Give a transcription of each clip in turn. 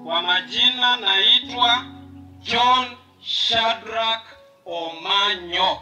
Kwa majina naitwa John Shadrack Omanyo.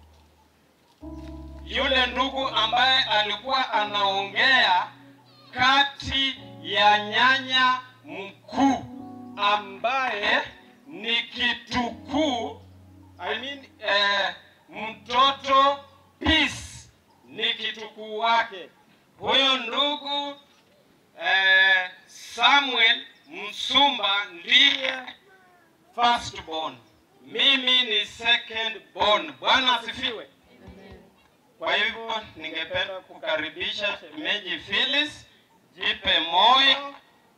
Yule ndugu ambaye alikuwa anaongea kati ya nyanya mkuu ambaye ni kitukuu I mean, eh, mtoto Peace ni kitukuu wake. Huyo ndugu eh, Samuel Msumba ndiye first born, mimi ni second born. Bwana asifiwe. Kwa hivyo ningependa kukaribisha shemeji Phyllis, jipe moyo,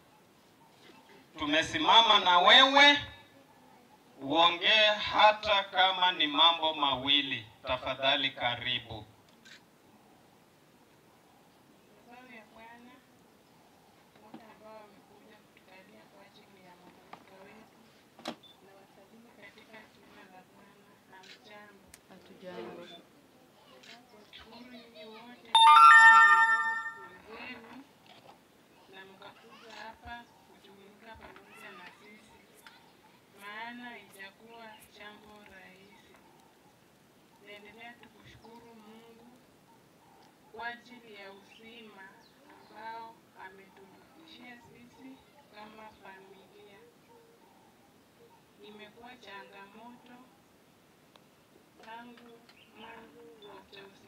tumesimama na wewe uongee hata kama ni mambo mawili. Tafadhali karibu. Mazao ya Bwana wote ambao wamekuja kutukalia kwa ajili ya mwamalika wetu na wasalimu katika jina la Bwana. Hamjambo. Hatujambo. Shukuru nyinyi wote ambao mmeweza zenu na mkakuja hapa kujumuika pamoja na sisi, maana ijakuwa jambo rahisi. Naendelea tukushukuru Mungu kwa ajili ya uzima ambao ameturudishia sisi kama familia. Imekuwa changamoto tangu mwanzo wa ujauzito